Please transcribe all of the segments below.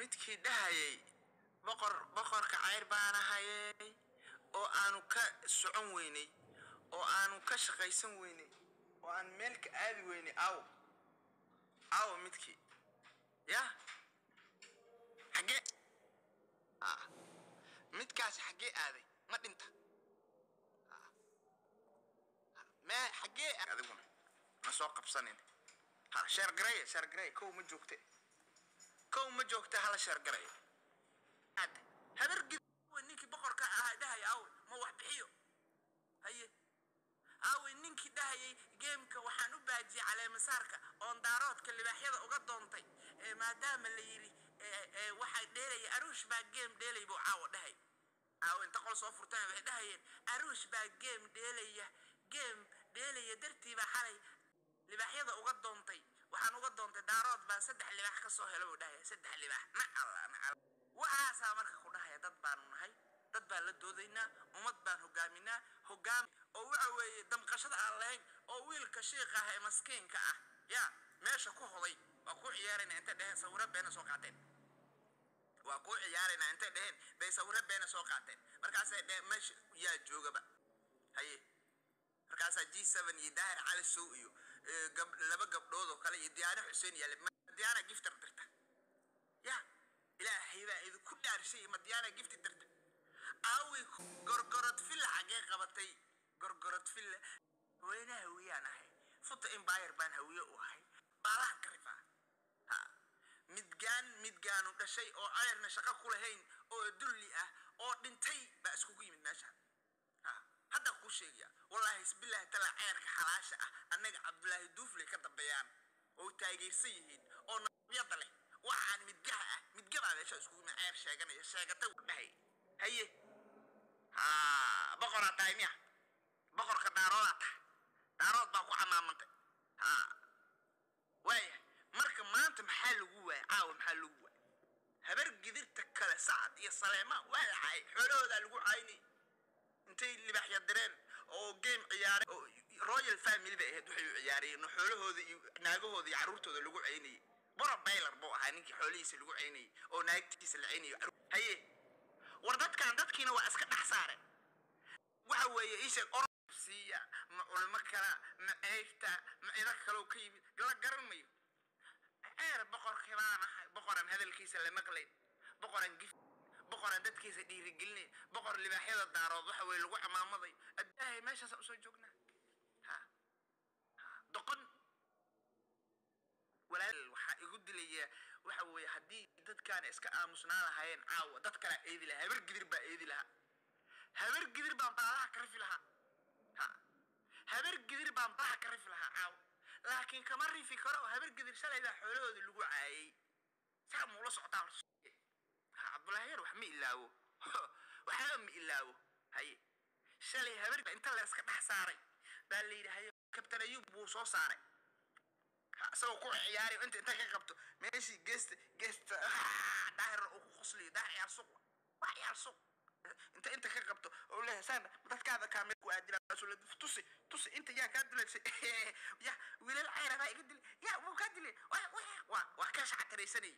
midkii dhahayay boqor boqorka cayr baana hayay oo aanu ka socon weynay oo aanu ka shaqaysan weynay oo aan meel ka aadi weynay aw aw midkii ya xaggee ah midkaasi xaggee aaday ma dhinta Ah. Ah. mee xaggee aaday adiguna ma soo qabsanin ha sheergareeye sheergareeye kow ma joogte kow ma joogte hala sheergareeye aad habargid ninkii boqorka ahaa dhahay aw ma wax bixiyo haye aawey ninkii dhahayay geemka waxaan u baajiyey caleemasaarka oon daaroodka libaaxyada uga doontay ee maadaama la yidhi ee, ee, waxay dheelaya aruush baa geem dheelay buu caawo dhahay caawo inta qol soo furtaan waxay dhahayeen aruush baa geem dheelaya geem dheelaya dartii baa xalay libaaxyada uga doontay waxaan uga doontay daarood baa saddex libaax ka soo helo buu dhahaya saddex libaax na alla na alla waxaasaa marka ku dhahaya dad baanu nahay dad baan la doodaynaa ummad baan hogaaminaa hogaam oo waxa weeye damqashada aan lahayn oo wiilka shiiqa ah ee maskiinka ah ya meesha ku hoday waa ku ciyaarayna intay dheheen sawiro beena soo qaateen waa ku ciyaarayna intay dheheen bay sawiro beena soo qaateen markaasay dheheen meesha yaa joogaba haye markaasaa g seven iyo daahir cali sow iyo eh, gab- laba gabdhood oo kale iyo diyaane xuseen yaale Ma- diyaana giftar dirta ya ilaahay baa idinku dhaarshay madiyaana gifti dirta aawi gorgorod filla xaggee qabatay gorgorod filla haweenaha hawiyaan ahay futa imbayar baan hawiye u ahay baalahan ka rifaa ha midgaan midgaanu dhashay oo ceyrna shaqo ku lahayn oo dulli ah oo dhintay baa iskugu yimid meesha ha hadda kuu sheegaya wallaahi isbilaahi tala ceyrka xalaasha ah annaga cabdulaahi duufley ka dambeeyaan oo taageersan yihiin oo nabyada leh waxaan midgaha ah midgabaa meesha iskugu yimid ceyr sheeganaya sheegatay u dhahay haye ha boqoraa tahay miya boqorka daaroodaa tahay daarood baa ku camaamantay ha waaya marka maanta maxaa lagu waayay caawa maxaa lagu waayay habar gidirta kale sacad iyo saleema waa la caayay xoolahoodaa lagu caynay intay libaxya direen oo game ciyaareen oo royal family bay ahayd waxay u ciyaarayeen oo xoolahooda iyo naagahooda iyo carruurtooda lagu caynayay bora baylar buu ahaa ninkii xoolihiisa lagu caynayay oo naagtiisa la caynayo carruur- haye war dadkan dadkiina waa iska dhex saareen waxa weeye isheeg orsiiya ma culimo kala ma eegta ma cido kaloo ka yimid la garan mayo eer boqorkii baan ahay boqoran hadalkiisa la maqlayn boqoran gif boqoran dadkiisa dhiirigelinayn boqor libaaxyada daarood waxa weye lagu camaamaday adaahay meeshaasa usoo joognaa ha ha doqon walaal waxaa igu dilaya waxa weeye haddii dadkaan iska aamusnaa lahaayeen caawa dad kalaa eedi lahaa habar gidir baa eedi lahaa habar gidir baan baalaha ka rifi lahaa ha habar gidir baan baalaha ka rifi lahaa caawa laakiin kama rifi karo habar gidir shalay baa xoolahooda lagu caayay saa muula socotaa hor ha cabdulaahi yar wax ma ilaawo waxba ma ilaawo haye shalay habar inta la iska dhex saaray baa la yidhi haye kabtan ayuub buu soo saaray Ha, isagoo ku ciyaari inta inta ka qabto meeshii geesta geesta ah, daahir uu ku qosliyo daahir ciyaar suq wax ciyaar suq inta inta ka qabto oo leeyahay saan dadkaada kaamil ku aadila soo tusi tusi inta yaa kaa dilaysay ya wiilal cayra baa iga dilay ya wuu kaa dilay waa waa waa ka shactaraysanay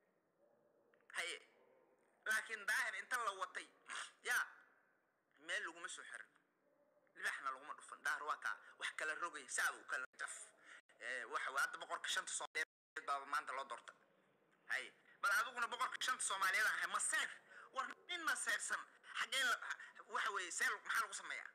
haye laakiin daahir inta la watay ya meel laguma soo xirin libaxna laguma dhufan daahir waa kaa wax kala rogaya saaba u kala jaf Eh, waxa waa hadda boqorka shanta soomaaliyeed baaba maanta loo doorta hay bal adiguna boqorka shanta soomaaliyeed ahay maseer war nin maseersan xaggee la- waxa weeye see maxaa lagu sameeyaa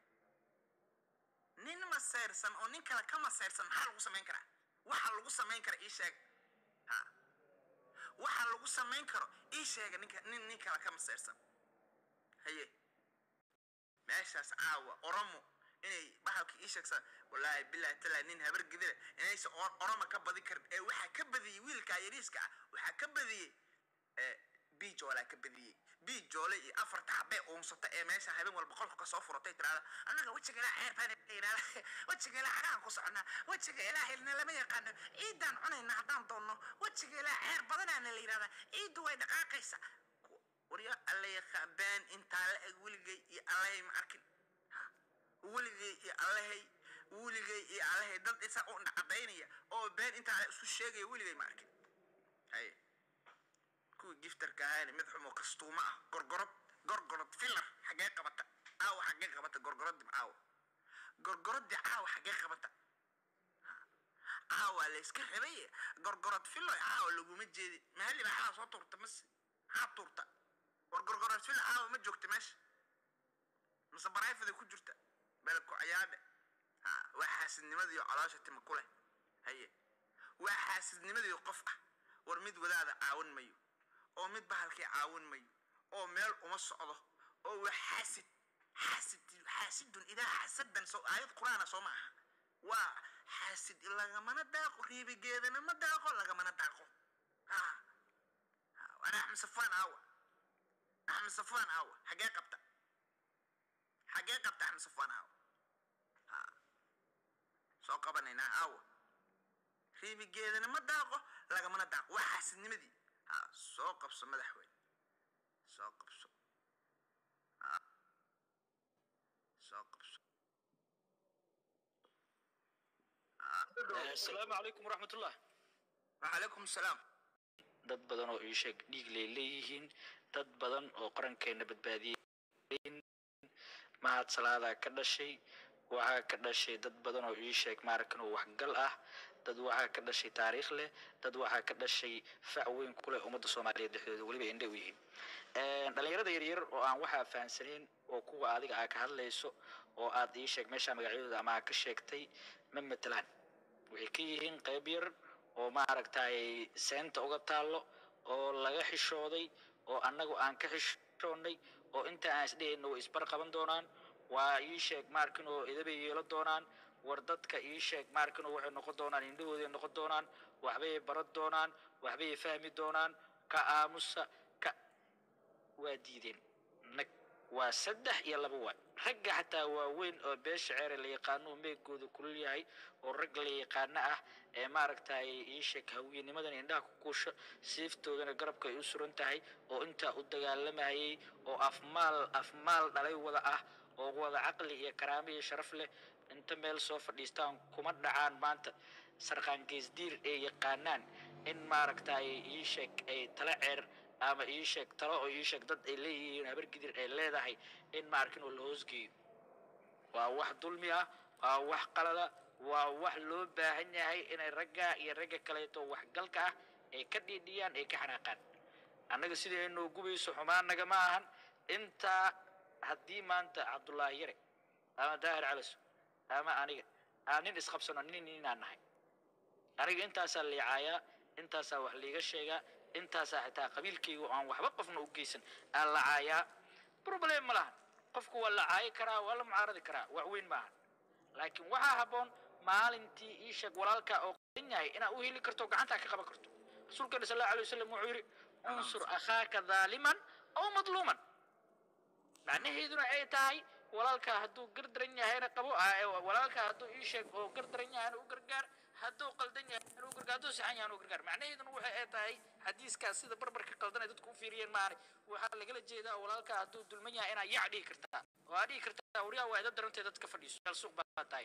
nin maseersan oo nin kale ka maseersan maxaa lagu samayn karaa waxa lagu samayn kara ii sheeg ha waxa lagu samayn karo ii sheega ninka nin nin kale ka maseersan haye meeshaas caawa oromo inay bahalka ii sheegsan wallaahi bilahi talaa nin habar gidira inaysa or- oroma ka badi karin ee waxaa ka badiyey wiilka yariiska ah waxaa ka badiyey ee bijoolaa ka badiyey bijoole iyo afarta xabee uunsata ee meesha habeen walba qolka kasoo furatay tirahda annaga wejiga ilaa ceer baan yidhahda wejiga ilaa cagaan ku soconaa wejiga ilaa hilna lama yaqaano ciidaan cunayna haddaan doonno wejiga ilaa ceer badanaana la yidhahdaa ciiddu way dhaqaaqaysa warya alla yaqaan been intaa la eg weligay iyo allahay ma arkin Ha. weligay iyo allahay weligay iyo allahay dad isa u cadaynaya oo been intaa la isku sheegaya weligay ma arkin hay kuwii giftarka ahayn mid xumo kastuuma ah gorgorod gorgorod filar xagee qabata caawa xagee qabata gorgorodib caawa gorgoroddi caawa xagee qabata caawa la iska rabay gorgorod filo caawa laguma jeedi mahali baa caawa soo tuurta mase maxaa tuurta war gorgorod filo caawa ma joogta meesha mase barayfada ku jirta belku cayaadhe ha waa xaasidnimadiiyo caloosha tima ku leh haye waa xaasidnimadiiyo qof ah war mid wadaada caawin mayo oo mid bahalkii caawin mayo oo meel uma socdo oo waa xaasid xaasid xaasidun idaa xasadan soo aayad qur-aana soo maaha waa xaasid lagamana daaqo riibigeedana ma daaqo lagamana daaqo ha ha waana axmed safaan aawa axmed safaan aawa xagee qabta xagee qabta axmed safaan aawa ha soo qabanaynaa aawa riibigeedana ma daaqo lagamana daaqo waa xaasidnimadii ha soo qabso madaxweyne soo qabso ha soo qabso asalaamu calaykum waraxmatullah wacalaykum salaam dad badan oo ii sheeg dhiig lay leeyihiin dad badan oo qarankeena badbaadiyey mahad salaadaa ka dhashay waxaa ka dhashay dad badan oo ii sheeg maarkan oo waxgal ah dad waxaa ka dhashay taariikh leh dad waxaa ka dhashay fac weyn ku leh ummadda soomaaliyeed dhexdooda weliba indhe u yihiin dhalinyarada yaryar oo aan waxaa fahansaneyn oo kuwa adiga aa ka hadlayso oo aad ii sheeg meesha magacyadooda ama aa ka sheegtay ma matelaan waxay ka yihiin qayb yar oo maaragtay seenta uga taallo oo laga xishooday oo annagu aan ka xishoonnay oo inta aan isdhehayno way isbar qaban doonaan waa ii sheeg maarkin oo idabay yeelo doonaan war dadka ii sheeg maarkin oo waxay noqon doonaan indhahooday noqon doonaan waxbay baran doonaan waxbay fahmi doonaan ka aamusa ka waa diideen nag waa saddex iyo laba waay ragga xataa waaweyn oo beesha ceere la yaqaano oo meegooda kulul yahay oo rag la yaqaano ah ee maaragtay ii sheeg hawiyenimadan indhaha ku kuusha siiftoodana garabka ay u suran tahay oo intaa u dagaalamayay oo afmaal afmaal dhalay wada ah oo wada caqli iyo karaamo iyo sharaf leh inta meel soo fadhiistaan kuma dhacaan maanta sarqaan geesdiir ay yaqaanaan in maaragtay ii sheeg ay tala ceer ama ii sheeg talo oo ii sheeg dad ay leeyihiin habargidir ay leedahay in maarkin oo la hoosgeeyo waa wax dulmi ah waa wax qalada waa wax loo baahan yahay inay ragga iyo ragga kaleeto waxgalka ah ay ka dhiidhiyaan ay ka xanaaqaan annaga sidai noo gubayso xumaanaga ma ahan intaa haddii maanta cabdullaahi yare ama daahir calaso ama aniga aan nin isqabsano nin ninaan nahay aniga intaasaa liicaayaa intaasaa wax liiga sheegaa intaasaa xitaa qabiilkayga oo aan waxba qofna u geysan aan la caayaa problem ma lahan qofku waa la caayi karaa waa la mucaaradi karaa wax weyn maahan laakiin waxaa habboon maalintii ii sheeg walaalkaa oo qadan yahay inaad u heli karto gacantaa ka qaban karto rasuulkeena sal allahu alay wasalam wuxuu yidhi unsur akhaaka daaliman aw madluuman macnaheeduna ay tahay walaalkaa hadduu gardaran yahayna qabo walaalkaa hadduu ii sheeg oo gardaran yahayna u gargaar hadduu qaldan yahay u gargaar hadduu saxan yahay u gargaar macnaheeduna waxay ay tahay xadiiskaas sida barbarka qaldan ay dadku u fiiriyeen maani waxaa lagala jeedaa walaalkaa hadduu dulman yahay inaa yac dhihi kartaa oo aa dhihi kartaa wariyaa waa ida darantee dadka fadhiiso meel suuq baa tahay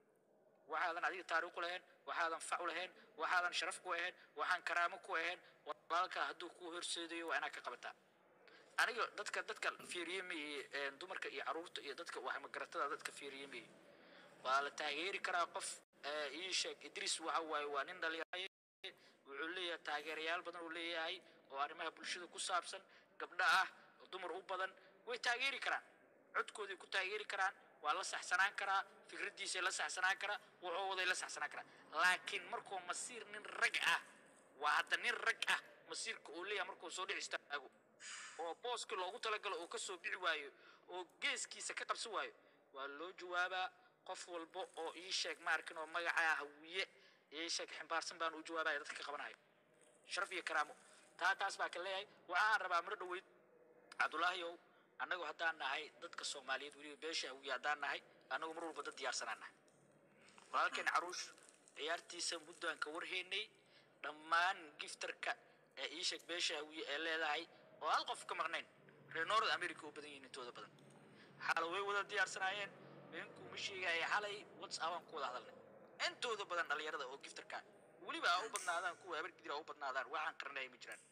waxaadan adiga taariikh u lahayn waxaadan fac u lahayn waxaadan sharaf ku ahayn waxaan karaamo ku ahayn walaalkaa hadduu kuu horseedayo waa inaad ka qabataa aniga dadka dadka fiiriye miye dumarka iyo caruurta iyo dadka wax magaratada dadka fiiriye miye waa la taageeri karaa qof ii sheeg idris waxa waaye waa nin dhalinyaro wuxuu leeyahay taageerayaal badan uu leeyahay oo arrimaha bulshada ku saabsan gabdho ah oo dumar u badan way taageeri karaan codkooday ku taageeri karaan waa la saxsanaan karaa fikraddiisay la saxsanaan karaa wuxuuday la saxsanaan karaa laakiin markuu masiir nin rag ah waa hadda nin rag ah masiirka uu leeyahay markuu soo dhic istaago oo booskii loogu talagalo uu ka soo bixi waayo oo geeskiisa ka qabsan waayo waa loo jawaabaa qof walba oo ii sheeg maarkin oo magacaa hawiye ii sheeg ximbaarsan baan u jawaabaya dadka ka qabanayo sharaf iyo karaamo taa taas baa ka leeyahay waxaan rabaa mar dhoweyd cabdulaahiyow annagu haddaan nahay dadka soomaaliyeed weliba beesha hawiye haddaan nahay annagu mar walba dad diyaarsanaan nahay walaalkeen caruush ciyaartiisa muddaan ka warhaynay dhammaan giftarka ee ii sheeg beesha hawiye ee leedahay oo hal qof ka maqnayn reer north america u badan yihiin intooda badan xalo way wada diyaarsanaayeen beenkuu ma sheegaya xalay whatsapp aan ku wada hadalnay intooda badan dhalinyarada oo giftarka weliba ha u badnaadaan kuwa habargidir ha u badnaadaan waxaan qarnaya ma jiraan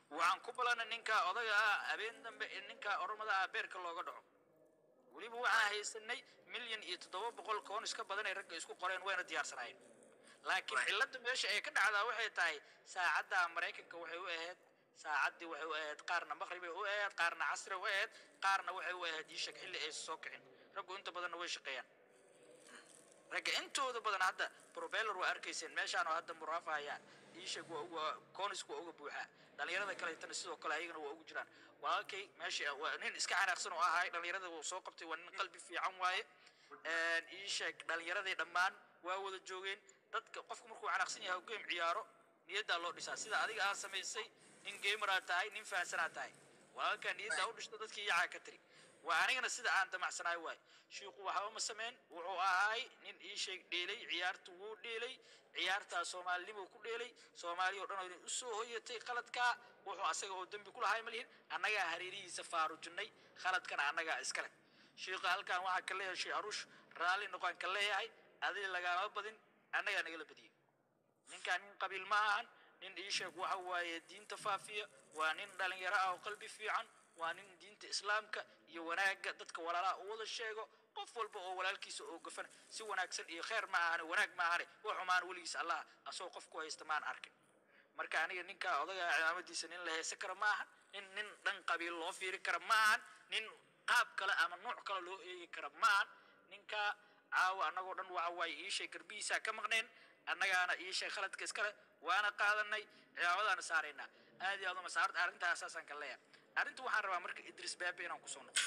waxaan ku balana ninka odaga ah habeen dambe in ninka oromada ah beerka looga dhaco weliba waxaan haysanay milyan iyo toddoba boqol koon iska badan ay ragga isku qoreen wayna diyaarsanaayeen laakiin cilladda meesha ay ka dhacdaa waxay tahay saacadda maraykanka waxay u ahayd saacaddii waxay u ahayd qaarna maqribay u ahayd qaarna casri u ahayd qaarna waxay u ahayd iishag xilli ay soo kicin raggu inta badanna way shaqeeyaan ragga intooda badan hadda probeller waa arkayseen meeshaan oo hadda muraafahaya iishag waa uga koonis waa uga buuxaa dhalinyarada kaleetana sidoo kale ayagana waa ugu jiraan walaalkay meesha waa nin iska xanaaqsan oo ahay dhalinyarada wuu soo qabtay waa nin qalbi fiican waaye iisheeg dhalinyaradii dhammaan waa wada joogeen dadka qofku markuu xanaaqsan yahay game ciyaaro niyaddaa loo dhisaa sida adiga aad samaysay nin gameraa tahay nin fahansanaa tahay walaalkaa niyaddaa u dhishto dadkii yacaa ka tiri waa anigana sida aan damacsanaay waay shiiku waxba ma sameyn wuxuu ahaay nin ii sheeg dheelay ciyaartu wuu dheelay ciyaartaa soomaalinimuu ku dheelay soomaaliya oo dhan oo u soo hoyatay khaladkaa wuxuu asaga oo dembi ku lahay ma lihin annagaa hareerihiisa faarujinnay khaladkana annagaa iskale shiiqa halkan waxaa ka leeyahay shee aruush raalli noqon ka leeyahay adiga lagaama badin annagaa nagala badiyey ninkaan nin qabiil ma ahan nin ii sheeg waxa waaye diinta faafiya waa nin dhalinyaro ah oo qalbi fiican waa nin diinta islaamka iyo wanaagga dadka walaalaha u wada sheego qof walba oo walaalkiisa oo gafan si wanaagsan iyo khayr ma ahane wanaag ma ahane wax xumaan weligiis allah asagoo qof ku haysta maan arkin marka aniga ninka odaga cimaamadiisa nin la heesa kara ma ahan nin nin dhan qabiil loo fiiri kara ma ahan nin qaab kale ama nooc kale loo eegi kara ma ahan ninka caawa annagoo dhan waxa waaye iishay garbihiisaa ka maqneen annagaana iishay khaladka iskale waana qaadanay cimaamadaana saaraynaa aad iyo aad uma saarta arrintaa asaasaan ka leeyahay arrinta waxaan rabaa marka idris baabe inaan kusoo noqo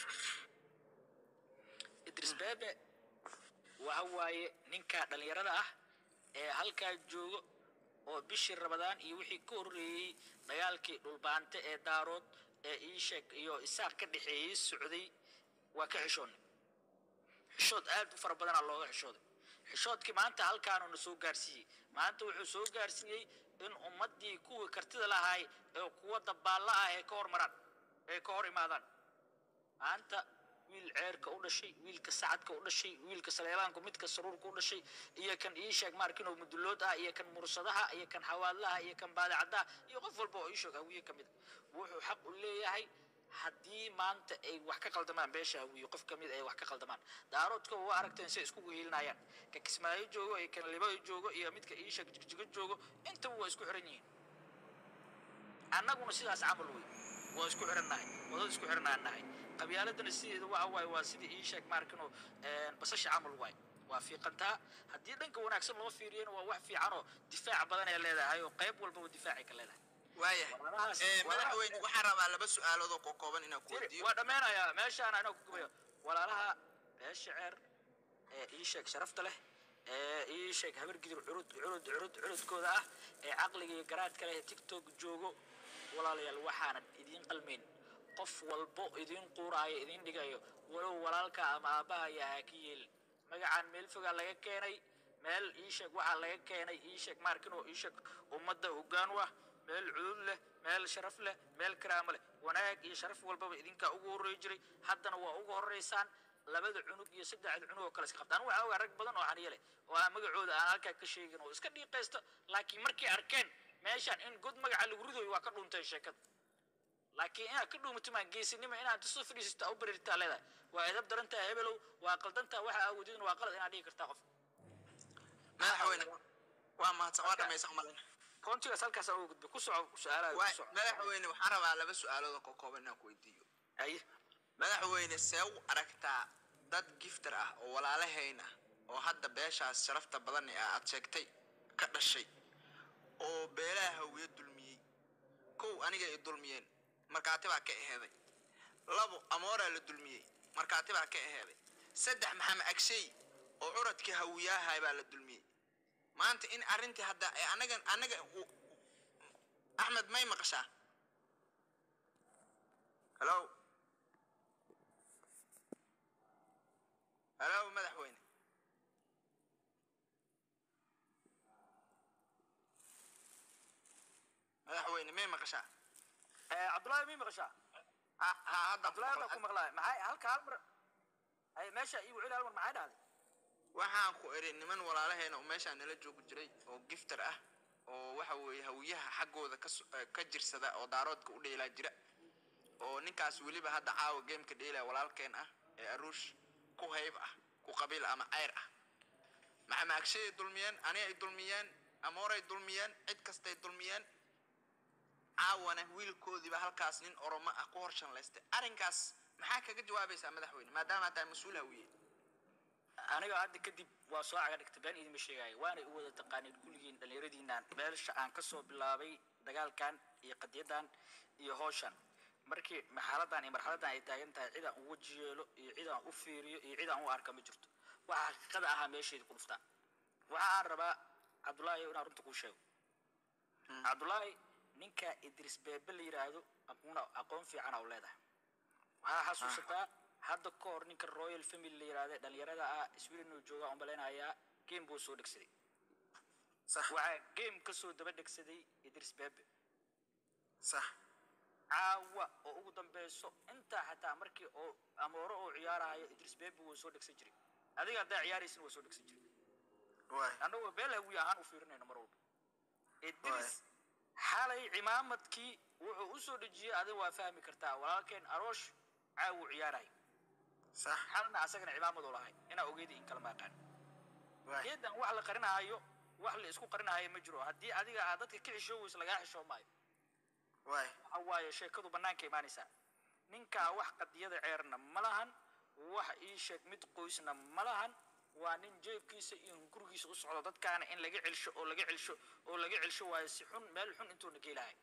idris baabe waxa waaye ninka dhalinyarada ah ee halkaa joogo oo bishii rabadaan iyo wixii ka horreeyey dagaalkii dhulbaante ee daarood ee iisheeg iyo isaaq ka dhexeeyey socday waa ka xishoonnay xishood aad u fara badanaa looga xishooday xishoodkii maanta halkaanu na soo gaarsiiyey maanta wuxuu soo gaarsiiyey in ummaddii kuwii kartida lahay ee kuwa dabaalla ah ee ka hormaraan ay ka hor imaadaan maanta wiil ceerka u dhashay wiilka sacadka u dhashay wiilka saleelaanku midka saruurka u dhashay iyo kan ii sheeg maarkinoo mudulood ah iyo kan mursadaha iyo kan xawaadlaha iyo kan baadicaddaha iyo qof walba oo ii sheeg hawiye ka mid a wuxuu xaq u leeyahay haddii maanta ay wax ka qaldamaan beesha hawiye qof ka mid ay wax ka qaldamaan daaroodka waa aragteen say isku hiilinayaan ka kismaayo joogo iyo kan libayo joogo iyo midka ii sheeg jigjigo joogo intaba waa isku xiran yihiin annaguna sidaas camal wey waa isku xirannahay wadada isku xiranaan nahay qabyaaladana sideeda waxa waaye waa sidii ii sheeg maarkino basasha camal waaye waa fiiqantaa haddii dhanka wanaagsan loo fiiriyana waa wax fiicanoo difaac badan ay leedahay oo qayb walbaba difaacay ka leedahay waayahay Walaalahaas- Eh, walaalaha- madaxweyne waxaan rabaa laba su-aalood oo kokooban inaan ku weydiiyo waa dhammaynayaa meeshaan anaa ku gubayo walaalaha beesha ceer ee ii sheeg sharafta leh ee ii sheeg habar gidir curud curud curud curudkooda ah ee caqliga iyo garaadka leh ee tiktok joogo walaalayaal waxaanan idiin qalmayn qof walbo idiin quuraayo idiin dhigayo walow walaalka ama aabbaha ayaa ka yeelin magacaan meel fogaa laga keenay meel ii sheeg waxaa laga keenay ii sheeg maarkinoo ii sheeg ummadda hoggaan u ah meel cudud leh meel sharaf leh meel karaamo leh wanaag iyo sharaf walbaba idinkaa ugu horreey jiray haddana waa ugu horreysaan labada cunug iyo saddexda cunug oo kale iska qabtaan waxaa ogaa rag badan oo xaniye leh oo aan magacooda aan halkaa ka sheegin oo iska dhiiqaysta laakiin markay arkeen meeshaan in god magaca lagu ridayo waa ka dhunteen sheekada laakiin inaad ka dhuumato maan geesinimo inaad soo fadhiisato u barirtaa leedahay waa edab darantaa hebelow waa qaldantaa waxa aawodidna waa qalad inaad dhigi kartaa qof madaxweyne waa mahadsan waa dhamaysan umalin koontigaas halkaas uga gudbay ku soco su-aalaha Waa- ku soco madaxweyne waxaan rabaa laba su-aalood oo kokooban inaan ku weydiiyo aye madaxweyne see u aragtaa dad giftar ah oo walaalahayn ah oo hadda beeshaas sharafta badan ee aad sheegtay ka dhashay oo beelaha hawiye dulmiyey kow aniga ay dulmiyeen markaati baa ka eheeday labo amooraa la dulmiyey markaati baa ka eheeday saddex maxamed agshay oo curadkii hawiyahay baa la dulmiyey maanta in arrintii hadda ee anaga anaga u- axmed may maqashaa hello hello madaxweyne madaxweyne may maqashaa cabdullaahi mii maqashaa ha ha hadda cabdullaahi baa ku maqlaay maxay halka hal mar ay meesha igu celi hal mar maxay dhahday waxaan ku eri niman walaalaheena oo meeshaa nala joogi jiray oo giftar ah oo waxa weeye hawiyaha xaggooda ka so- eh, ka jirsada oo daaroodka u dheelaa jira oo ninkaas weliba hadda caawa gameka dheelaya walaalkeen ah ee aruush ku hayb ah ku qabiil ama ceyr ah maxamaagshaday dulmiyeen ani ay dulmiyeen amooray dulmiyeen cid kastay dulmiyeen caawana wiilkoodiiba halkaas nin oromo ah ku hor shanlaystay arrinkaas maxaa kaga jawaabaysaa madaxweyne maadaama tahay mas-uul hawiye aniga hadda kadib waa soo caga dhigta been idima sheegaayo waanay u wada taqaaniin kulligiin dhallinyaradiinaan meelsha aan ka soo bilaabay dagaalkan iyo qadyadan iyo howshan markii marxaladan iyo marxaladan ay taagan tahay cid aan u waji yeelo iyo cid aan u fiiriyo iyo cid aan u arka ma jirto waxa xaqiiqada ahaa meesheeda ku dhuftaa waxa aan rabaa cabdullaahi inaan runta kuu sheego cabdullaahi ninka idris beebe la yidhaahdo aqoona aqoon fiican aa u leedahay waxaa xasuusataa hadda ka hor ninka royal family la yidhaahda dhalinyarada ah sweden oo jooga umalaynayaa game buu soo dhegsaday sax waxaa game ka soo daba dhegsaday idris beebe sax caawa oo ugu dambeyso intaa xataa markii oo amooro oo ciyaarahayo idris beebe wuu soo dhegsan jiray adiga haddaa ciyaaraysin waa soo dhegsan jiray waay annagoo beel hawi ahaan u fiirinayno mar walba idris xalay cimaamadkii wuxuu u soo dhejiyey adiga waa fahmi kartaa walaalkeen aroosh caawu ciyaarayo sax xalna asagana cimaamad u lahay inaa ogeedi in kala maaqaan waay geedan wax la qarinahayo wax la isku qarinahayo ma jiro haddii adiga aad dadka ka xishooweys lagaa xishoo maayo waay waxa waaye sheekadu bannaanka imaanaysaa ninkaa wax qadiyada ceerna ma lahan wax ii sheeg mid qoysna ma lahan waa nin jeebkiisa iyo gurigiisa u socdo dadkaana in laga celsho oo laga celsho oo laga celsho waayo si xun meel xun intuuna geelahay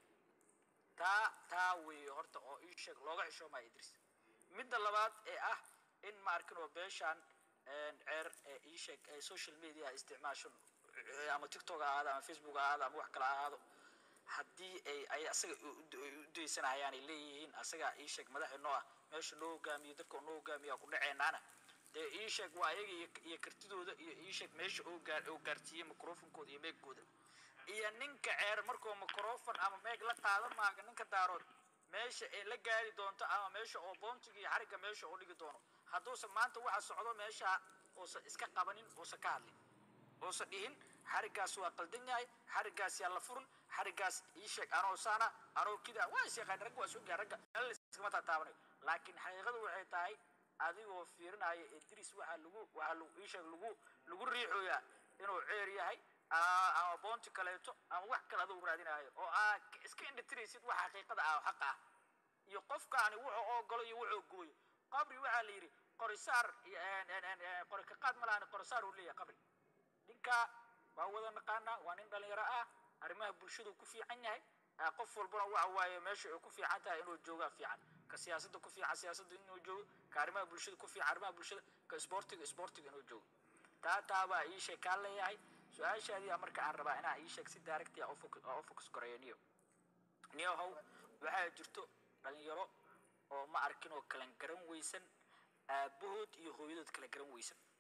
taa taa weeye horta oo ii sheeg looga xishoo maayo idris midda labaad ee ah in ma arkin oo beeshaan een, ceer ee ii sheeg ee social media isticmaasho ee, ama tiktok ha ahaado ama facebook ha ahaado ama wax kale ha ahaado haddii ay ay asaga u- u- ay u daysanayaan ay leeyihiin asaga ii sheeg madaxa noo ah meesha noo hogaamiyo dadka noo hogaamiya ku dhaceenaana dee ii sheeg waa ayaga iyo iyo kartidooda iyo ii sheeg meesha oo gaar oo gaarsiiyey microfonkooda iyo meegkooda iyo ninka ceer markuu microfon ama meeg la qaadan maaga ninka daarood meesha ay la gaari doonto ama meesha oo boontiga iyo xarigga meesha oo dhigi doono hadduusan maanta waxa socdo meesha uusan iska qabanin uusan ka hadlin uusan dhihin xariggaas waa qaldan yahay xariggaas yaa la furun xariggaas ii sheeg anoo saana anoo kida waa is yaqaan ragga waa soo gaar ragga meel iskama taataabanayo laakiin xaqiiqadu waxay tahay adigoo fiirinaya idris waxaa lagu waxaa lagu ii sheeg lagu lagu riixoyaa inuu ceer yahay aa- ama boonti kaleeto ama wax kale aduu raadinayo oo aa k- iska indhatiraysid wax xaqiiqada ah oo xaqa ah iyo qofkaani wuxuu ogolo iyo wuxuu gooyo qabri waxaa la yidhi qorisaar iyo een- een- een- een, qori ka qaad ma lahan qorisaar uu leeyahay qabri ninka waa wada naqaanaa waa nin dhalinyaro ah arrimaha bulshadu ku fiican yahay ah, qof walbana waxa waaye meesha ay ku fiican tahay inuu joogaa fiican ka siyaasadda ku fiican siyaasadda inuu joogo ka arrimaha bulshada ku fiican arrimaha bulshada ka isboortiga isboortiga inuu joogo taa taa baa ii sheeg kaa leeyahay su-aashaadii aa marka aan rabaa inaa ii sheeg si daaragti ah u foc- oo u focus gareeyo niyo niyo how waxaa jirto dhalinyaro oo ma arkin oo kalan garan weysan aabahood iyo hooyadood kala garan weysan